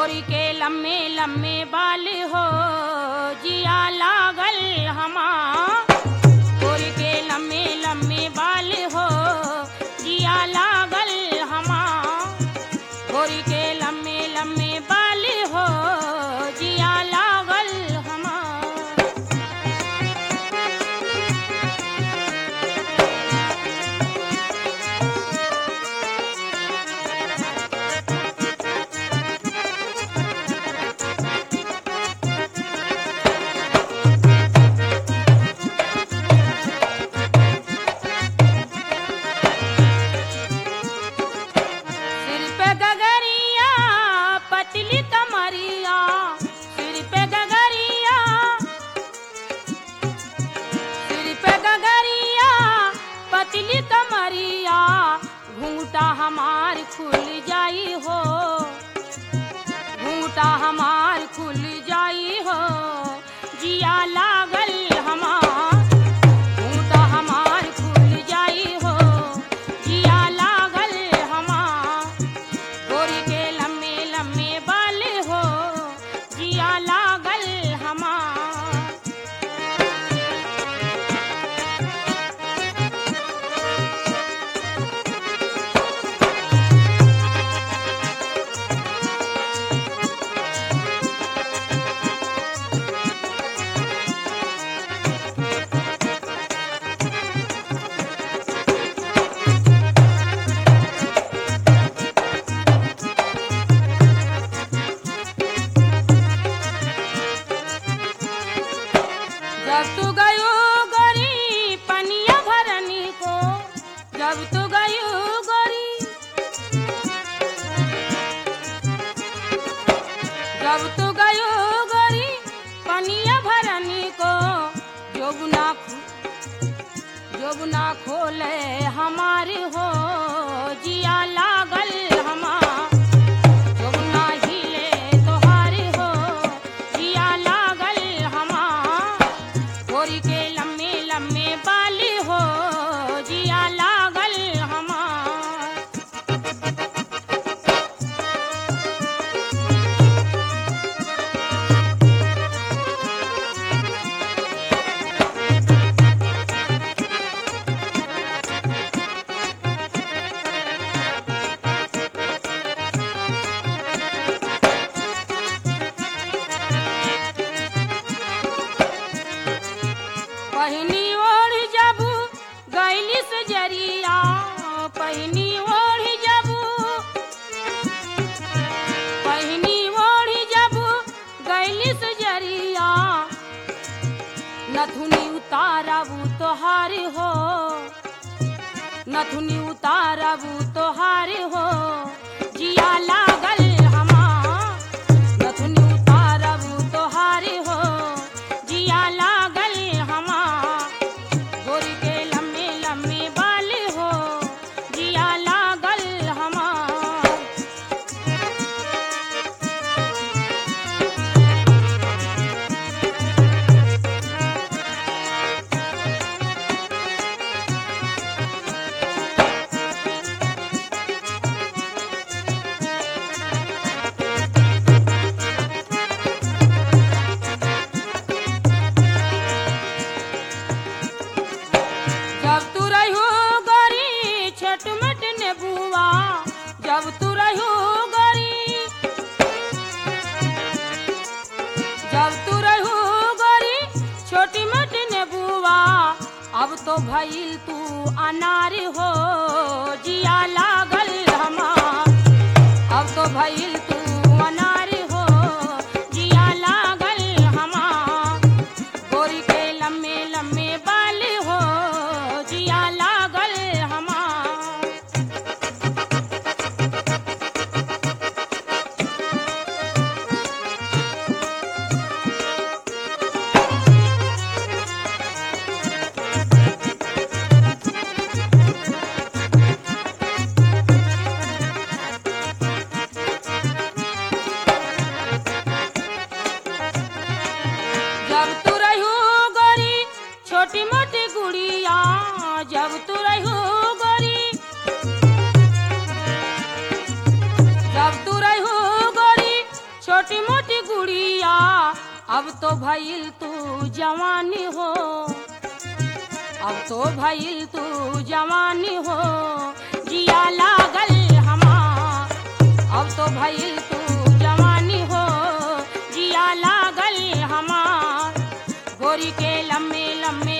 गोरी के लम्बे लम्बे बाल हो जिया लागल हमा गोरी के लम्बे लम्बे बाल हो जिया लागल हमा गोरी के लम्बे लम्बे बाल हो जिया लागल हमा सिर पे गगरिया पतली कमरिया सिर पे गगरिया सिर पे गगरिया पतली कमरिया घूंघटा हमार खुल जाई हो घूंघटा हमार खुल जाई हो जिया लागल हमार घूंघटा हमार खुल जाई हो जिया लागल हमार गोरी के लम्बे लम्बे बाल हो जिया लागल हमार जब तू गयो गोरी पनिया भरनी को जब तू गयो गोरी जब तू गयो गोरी पनिया भरनी को जोगुना जोगुना खोले हमारी हो जिया लागल हमार जोगुना हिले तोहारी हो जिया लागल हमार गोरी के लम्बे लम्बे बाल हो जिया लागल हमार पहिनी ओढ़ जबू गैली से जरिया पहिनी ओढ़ जबू पहिनी ओढ़ जबू गैली से जरिया नथुनी उतारबू तोहार हो नथुनी उतारबू तोहार हो जिया लागल हमार नथुनी उतारबू तोहार हो जिया लागल हमार गोरी के लम्बे लम्बे बाल हो जिया लागल हमार जब तू रहू गोरी छोट मोट नेबुआ जब तू रहू गोरी जब तू रहू गोरी छोटी मोट नेबुआ अब तो भइल तू अनार हो जिया लागल हमार अब तो भइल तू अनार हो जिया लागल हमार गोरी के लम्बे लम्बे बाल हो जिया लागल हमार अब तो भइल तू जवानी हो अब तो भइल तू जवानी हो जिया लागल हमार अब तो भइल तू जवानी हो जिया लागल हमार गोरी के लम्बे लम्बे